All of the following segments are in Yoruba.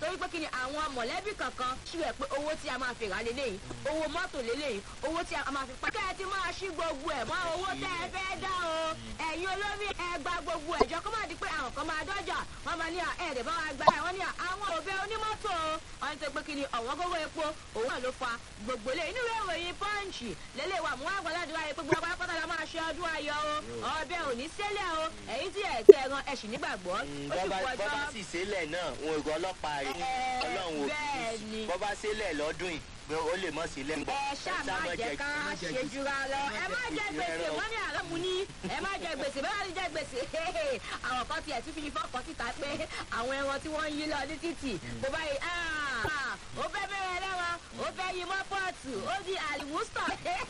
torí pé kí ni àwọn mọ̀lẹ́bí kankan ṣíwẹ̀ pé owó tí a máa fi rà lélẹ́yìn owó mọ́tò lélẹ́yìn owó tí a máa fi pa. kẹ́ ẹ ti máa ṣí gbogbo ẹ̀ mọ́ owó tẹ́ ẹ fẹ́ dá o ẹ̀yin olórí ẹ gba gbogbo ẹ̀jọ́ kó má di pé àwọn kan máa dọ́jà wọ́n máa ní ẹ̀ẹ́dẹ̀ bá wa gba ẹ̀ wọ́n ní àwọn òbẹ onímọ́tò wọ́n ti pé kí ni ọ̀wọ́n gógó epo òun náà ló fa gbogbo lé inú ìwé ìròyìn pọ́ǹchì lélẹ̀ wà mú àgbàládùn ayé pé gbogbo apáta la máa ṣe ọdún ayọ̀ o ọbẹ̀ ò ní sẹ́lẹ̀ o èyí tí ẹ̀ tẹ ẹran ẹ̀sìn nígbàgbọ́ ó sì bọ́bá kú ọjọ́ bọ́bá sì sílẹ̀ náà wọn ìgò ọlọ́pàá rẹ̀ Ẹ, ọlọ́run ò bẹ́ẹ̀ fi ni. bọ́bá sílẹ̀ lọ́dún yìí pé ó lè mọ̀ sílẹ̀ ń bọ̀. ẹ ṣáà má jẹ ká ṣe jura lọ ẹ má jẹ gbèsè wọn ní àlọ́ mu ní ẹ má jẹ gbèsè bẹ́ẹ̀ bá ti jẹ gbèsè àwọn kan tiẹ̀ tún fi fọ́ọ̀kan síta pé àwọn ẹran tí wọ́n ń yí lọ ní títì bó báyìí ó fẹ́ bẹ̀rẹ̀ lẹ́wọ̀n ó fẹ́ yí mọ́ pọ́ọ̀tù ó di àlùwùsọ̀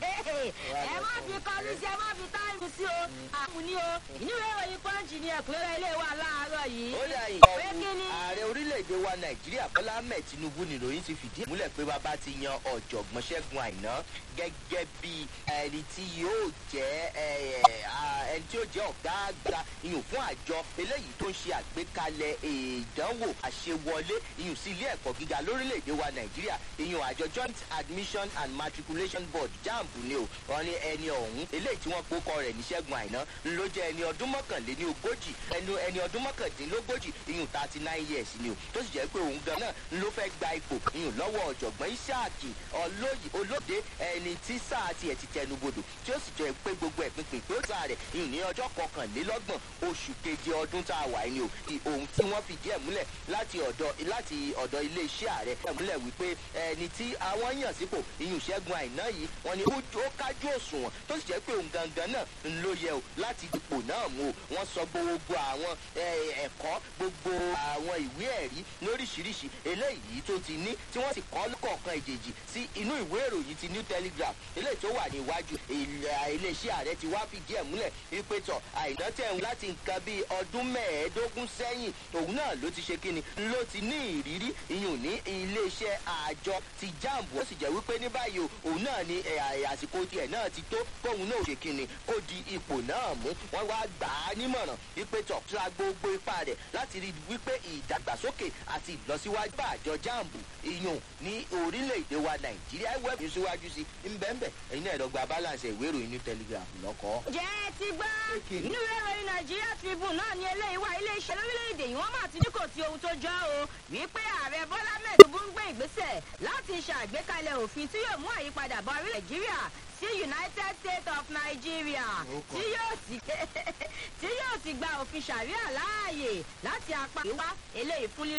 ẹ má fi kọlu sí ẹ má fi táìmù sí o àmù ní o inú ìwé ìròyìn pọ́ǹchì ni ẹ̀kúnrẹ́rẹ́ ilé wa láàárọ̀ yìí ó dà yìí pé kí ni ààrẹ orílẹ̀-èdè wa nàìjíríà bọ́lá ahmed tinubu nìròyìn ti fìdí ẹ̀ múlẹ̀ pé bàbá ti yan ọ̀jọ̀gbọ́n ṣẹ́gun àìná gẹ́gẹ́ bí ẹni tí yóò jẹ́ ẹ, à, ẹni tí yóò jẹ́ ọ̀gá àgbà iyùn fún àjọ eléyìí tó ń ṣe àgbékalẹ̀ ìdánwò àṣewọlé iyùn sí ilé ẹ̀kọ́ gíga lórílẹ̀‐èdè wa nàìjíríà iyùn àjọ joint admission and matriculation board jamb ni o wọn ní ẹni ọ̀hún eléyìí tí wọ́n kókọ rẹ̀ ní ṣẹ́gun àìná ló jẹ́ ẹni ọdún mọ́kànléní ogójì ẹni ẹni ọdún mọ́kàndínlógójì iyùn thirty nine years ni o tó sì jẹ́ pé òun gan náà ló fẹ́ gba ipò iyùn lọ́wọ́ ọ̀jọ̀gbọ́n isaac olóyè olóde ẹni tí sáà tiẹ̀ ti tẹnubodò tí ó sì jẹ́ pé gbogbo ẹ̀pin pèpè ó sáà rẹ̀ iyùn ní ọjọ́ kọkànlélọ́gbọ̀n oṣù keje ọdún tá a wà ní o ti ohun tí wọ́n fìdí ẹ̀ múlẹ̀ láti ọ̀dọ̀ láti ọ̀dọ̀ iléeṣẹ́ ààrẹ ẹ̀ múlẹ̀ wípé ẹni tí àwọn yàn sípò iyùn ṣẹ́gun àìná yìí wọ́n ní ó kájú òṣùwọ̀n tó sì jẹ́ pé òun gangan náà ń ló yẹ o láti ipò náà mú o wọ́n sọ gbogbo àwọn ẹ, ẹ̀kọ́ gbogbo àwọn ìwé ẹ̀rí lóríṣiríṣi eléyìí tó ti ní tí wọ́n sì kọ́ lọ́kọ̀ọ̀kan ìjèjì sí inú ìwé ìròyìn ti new telegraph eléyìí tó wà níwájú ilẹ̀- iléeṣẹ́ ààrẹ ti wá fìdí ẹ̀ múlẹ̀ wípé tọ̀ àìná tẹ̀ ń láti nǹkan bíi ọdún mẹ́ẹ̀ẹ́dógún sẹ́yìn òun náà ló ti ṣe kíni ló ti ní ìrírí iyùn ní iléeṣẹ́ àjọ ti jamb ó sì jẹ́ wípé ní báyìí o òun náà ni ẹ̀, ẹ̀, àsìkò tiẹ̀ náà ti tó kóun náà ṣe kíni kó di ipò náà mú wọ́n wá gbà á nímọ̀ràn wípé tọ̀ tra gbogbo ipá rẹ̀ láti rí wípé ìdàgbàsókè àti ìlọsíwájú bá àjọ jamb iyùn ní orílẹ̀-èdè wa nàìjíríà wẹ́ẹ̀bù yìí síwájú sí ńbẹ́ńbẹ́ ẹ̀yin náà lọ́gba balance ìwé ìròyìn new telegraph lọ́kọ́. jẹ́ ẹ ti gbọ́ inú ìwé ìròyìn nàìjíríà tribune náà ni eléyìí wá iléeṣẹ́ lórílẹ̀‐èdè yìí wọ́n máa ti ní kò sí ohun tó jọ o wípé ààrẹ bọ́lá mẹ́ẹ̀ẹ́dógún ń gbé ìgbésẹ̀ láti ṣàgbékalẹ̀ òfin tí yóò mú àyípadà bá orílẹ̀ nàìjíríà sí united states of nigeria tí yóò sì tí yóò sì gba òfin ṣàríà láàyè láti apá ìwá eléyìí fún lílo.